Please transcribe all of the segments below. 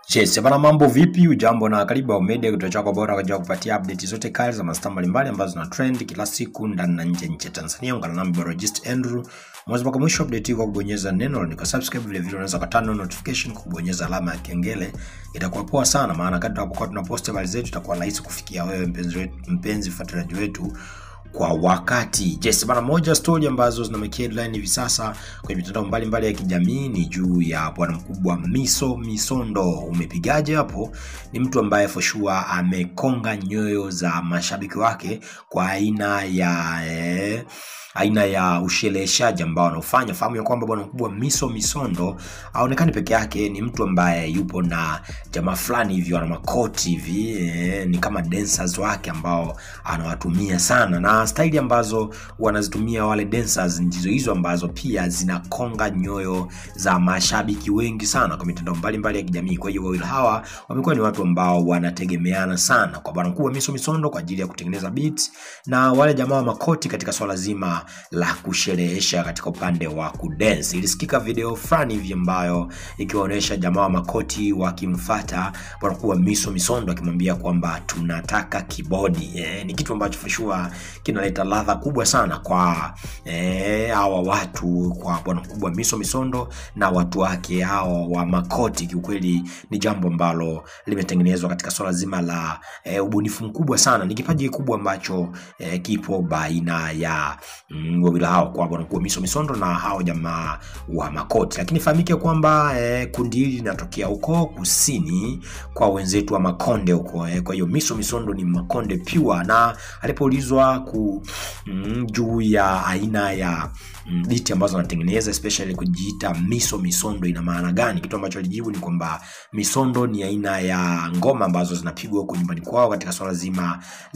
Yes, bana mambo vipi? Ujambo na karibu Ao Media, kituo chako bora kwa ajili ya kupatia update zote kali za mastaa mbalimbali ambazo zina trend kila siku ndani na nje ya nchi ya Tanzania. Ungana nami Barogist Andrew mwanzo mpaka mwisho update hii kwa kubonyeza neno la subscribe, vile vile unaweza kutana notification kwa kubonyeza alama ya kengele. Itakuwa poa sana, maana kadri tunapokuwa tunapost habari zetu itakuwa rahisi kufikia wewe mpenzi wetu, mpenzi mfuatiliaji wetu kwa wakati. Yes, bana, moja story ambazo zina make headline hivi sasa kwenye mitandao mbalimbali ya kijamii ni juu ya bwana mkubwa Miso Misondo. Umepigaje hapo? Ni mtu ambaye for sure amekonga nyoyo za mashabiki wake kwa aina ya eh, aina ya ushereheshaji ambao anaofanya. Fahamu ya kwamba bwana mkubwa Miso Misondo aonekani peke yake, ni mtu ambaye yupo na jamaa fulani hivyo, ana makoti hivi eh, ni kama dancers wake ambao anawatumia sana, na staili ambazo wanazitumia wale dancers ndizo hizo ambazo pia zinakonga nyoyo za mashabiki wengi sana kwa mitandao mbalimbali ya kijamii. Kwa hiyo wawili hawa wamekuwa ni watu ambao wanategemeana sana kwa bwana mkubwa Miso Misondo kwa ajili ya kutengeneza beats na wale jamaa wa makoti katika swala zima la kusherehesha katika upande wa kudance. Ilisikika video fulani hivi ambayo ikiwaonyesha jamaa wa makoti wakimfata bwana mkubwa Miso Misondo akimwambia kwamba tunataka kibodi. Eh, ni kitu ambacho for sure kinaleta ladha kubwa sana kwa eh, hawa watu kwa bwana mkubwa Miso Misondo na watu wake hawa wa makoti. Kiukweli ni jambo ambalo limetengenezwa katika swala zima la eh, ubunifu mkubwa sana. Ni kipaji kikubwa ambacho eh, kipo baina ya mm, wawili hao kwa bwana mkubwa Miso Misondo na hao jamaa wa makoti, lakini fahamike kwamba eh, kundi hili linatokea huko kusini kwa wenzetu wa Makonde huko eh, kwa hiyo Miso Misondo ni Makonde pure, na alipoulizwa ku mm, juu ya aina ya mm, biti ambazo anatengeneza especially kujiita Miso Misondo ina maana gani, kitu ambacho alijibu ni kwamba misondo ni aina ya ngoma ambazo zinapigwa huko nyumbani kwao katika swala zima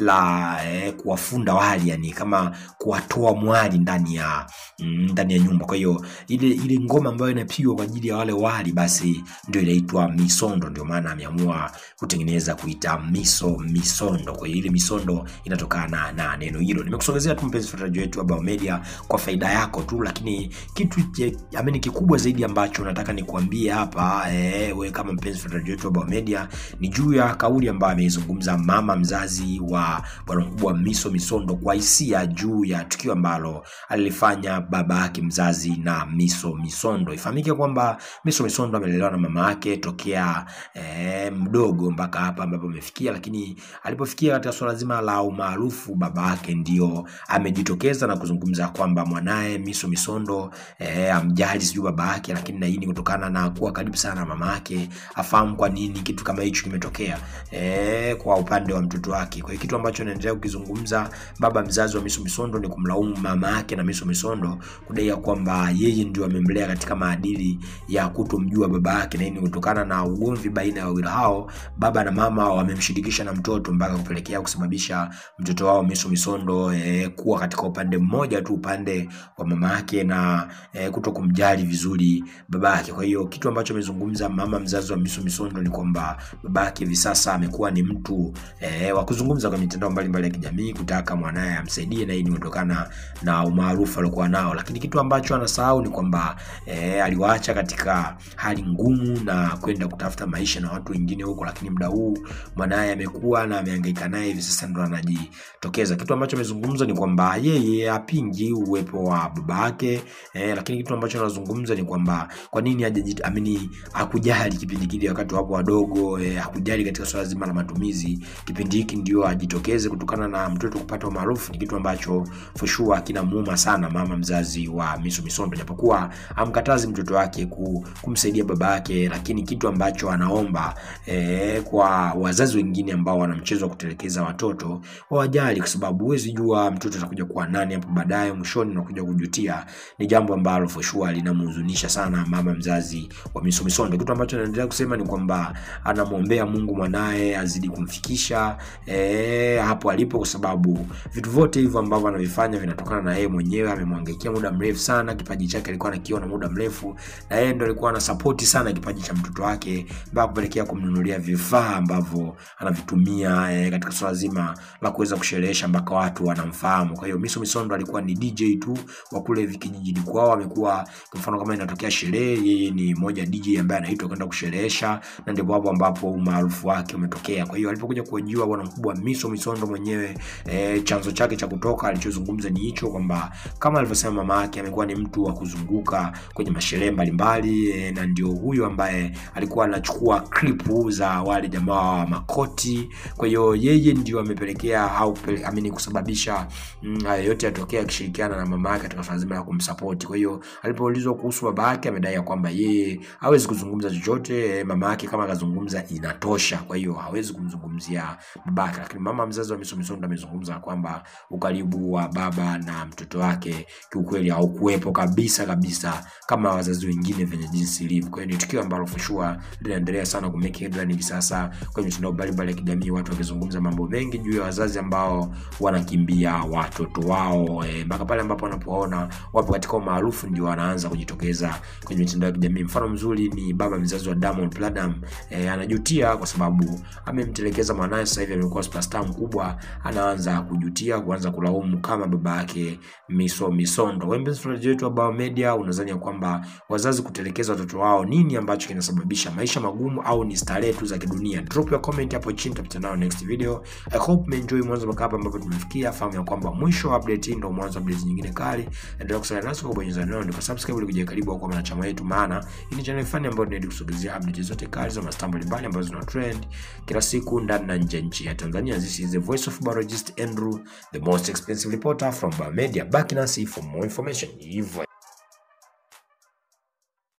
la eh, kuwafunda wali, yani kama kuwatoa mwali ndani ya mm, ndani ya nyumba. Kwa hiyo ile ile ngoma ambayo inapigwa kwa ajili ya wale wali, basi ndio inaitwa misondo. Ndio maana ameamua kutengeneza kuita Miso Misondo. Kwa hiyo ile misondo inatokana na neno hilo. Nimekusogezea tu mpenzi mfuatiliaji wetu wa Bao Media kwa faida yako tu, lakini kitu ameni kikubwa zaidi ambacho nataka nikuambie hapa eh, wewe kama mpenzi mfuatiliaji wetu wa Bao Media ni juu ya kauli ambayo ameizungumza mama mzazi wa bwana mkubwa Miso Misondo kwa hisia juu ya tukio ambalo alilifanya baba yake mzazi na Miso Misondo. Ifahamike kwamba Miso Misondo amelelewa na mama yake tokea eh, mdogo mpaka hapa ambapo amefikia, lakini alipofikia katika swala zima la umaarufu, baba yake ndio amejitokeza na kuzungumza kwamba mwanaye Miso Misondo eh, amjali sijui baba yake, lakini na hii ni kutokana na kuwa karibu sana na mama yake, afahamu kwa nini kitu kama hicho kimetokea eh, kwa upande wa mtoto wake. Kwa hiyo kitu ambacho anaendelea kukizungumza baba mzazi wa Miso Misondo ni kumlaumu mama yake na Miso Misondo kudai ya kwamba yeye ndio amemlea katika maadili ya kutomjua baba yake, na hii ni kutokana na ugomvi baina ya wawili hao, baba na mama wamemshirikisha na mtoto mpaka kupelekea kusababisha mtoto wao Miso Misondo eh, kuwa katika upande mmoja tu, upande wa mama yake na eh, kuto kumjali vizuri baba yake. Kwa hiyo kitu ambacho amezungumza mama mzazi wa Miso Misondo ni kwamba baba yake hivi sasa amekuwa ni mtu eh, wa kuzungumza kwa mitandao mbalimbali ya kijamii kutaka mwanaye amsaidie, na hii ni kutokana na umaarufu aliokuwa nao, lakini kitu ambacho anasahau ni kwamba eh, aliwaacha katika hali ngumu na kwenda kutafuta maisha na watu wengine huko, lakini muda huu mwanaye amekuwa na amehangaika naye, hivi sasa ndo anajitokeza. Kitu ambacho amezungumza ni kwamba yeye apingi uwepo wa baba yake eh, lakini kitu ambacho anazungumza ni kwamba kwa nini hajajiamini, hakujali kipindi kile wakati wapo wadogo eh, hakujali katika swala zima la matumizi. Kipindi hiki ndio ajitokeze kutokana na mtoto kupata umaarufu, ni kitu ambacho for sure kinamuuma sana mama mzazi wa Miso Misondo, japokuwa amkatazi mtoto wake kumsaidia baba yake, lakini kitu ambacho anaomba eh, kwa wazazi wengine ambao wana mchezo wa kutelekeza watoto wawajali, kwa sababu huwezi jua mtoto atakuja kuwa nani hapo baadaye, mwishoni unakuja kujutia. Ni jambo ambalo for sure linamhuzunisha sana mama mzazi wa Miso Misondo. Kitu ambacho anaendelea kusema ni kwamba anamwombea Mungu mwanaye azidi kumfikisha eh, hapo alipo, kwa sababu vitu vyote hivyo ambavyo anavifanya vinatokana na yeye mwenyewe. Amemwangaikia muda mrefu sana, kipaji chake alikuwa anakiona muda mrefu, na yeye ndo alikuwa anasapoti sana kipaji cha mtoto wake mpaka kupelekea kumnunulia vifaa ambavyo anavitumia eh, katika swala zima la kuweza kusherehesha mpaka watu wanamfahamu. Kwa hiyo Miso Misondo alikuwa ni DJ tu wa kule kijijini kwao, amekuwa kwa mfano kama inatokea sherehe, yeye ni moja DJ ambaye anaitwa kwenda kusherehesha, na ndipo hapo ambapo umaarufu wake umetokea. Kwa hiyo alipokuja kuhojiwa bwana mkubwa Miso Misondo mwenyewe eh, chanzo chake cha kutoka alichozungumza ni hicho kwamba kama alivyosema mama yake amekuwa ni mtu wa kuzunguka kwenye masherehe mbalimbali eh, na ndio huyu ambaye alikuwa anachukua klipu za wale jamaa wa makoti. Kwa hiyo yeye ndio amepelekea au pele- amini kusababisha mm, haya yote yatokea akishirikiana na mama yake katika swala zima la kumsapoti. Kwa hiyo alipoulizwa kuhusu baba yake amedai ya kwamba yeye hawezi kuzungumza chochote, eh, mama yake kama akazungumza inatosha, kwa hiyo hawezi kumzungumzia baba yake. Lakini mama mzazi wa Miso Misondo amezungumza kwamba ukaribu wa baba na mtoto wake kiukweli haukuwepo kabisa kabisa kama wazazi wengine venye jinsi ilivyo. Kwa hiyo ni tukio ambalo for sure linaendelea sana ku make headline hivi sasa kwenye mitandao mbalimbali ya kijamii, watu wakizungumza mambo mengi juu ya wazazi ambao wanakimbia watoto wao eh, mpaka pale ambapo wanapoona wapo katika umaarufu ndio wanaanza kujitokeza kwenye mitandao ya kijamii. Mfano mzuri ni baba mzazi wa Diamond Platnumz eh, anajutia kwa sababu amemtelekeza mwanaye, sasa hivi amekuwa superstar mkubwa, anaanza kujutia, kuanza kulaumu kama baba yake Miso Misondo. Wewe mpenzi wetu wa Bao Media, unadhani ya kwamba wazazi kutelekeza watoto wao nini ambacho kinasababisha maisha magumu au ni starehe tu za kidunia? Drop your comment hapo chini, tutakutana nayo next video. I hope umeenjoy mwanzo mpaka hapa ambapo tumefikia. Fahamu ya kwamba mwisho wa update hii ndio mwanzo wa update nyingine kali. Endelea kusalia nasi kwa kubonyeza neno ndiko subscribe ili kuja karibu au kwa mwanachama wetu, maana hii ni channel fani ambayo tunaenda kusogezea update zote kali za mastaa mbalimbali ambazo zina trend kila siku ndani na nje ya nchi ya Tanzania. This is the voice of biologist Andrew, the most expensive reporter from Bao Media. Back nasi for more information. Hivyo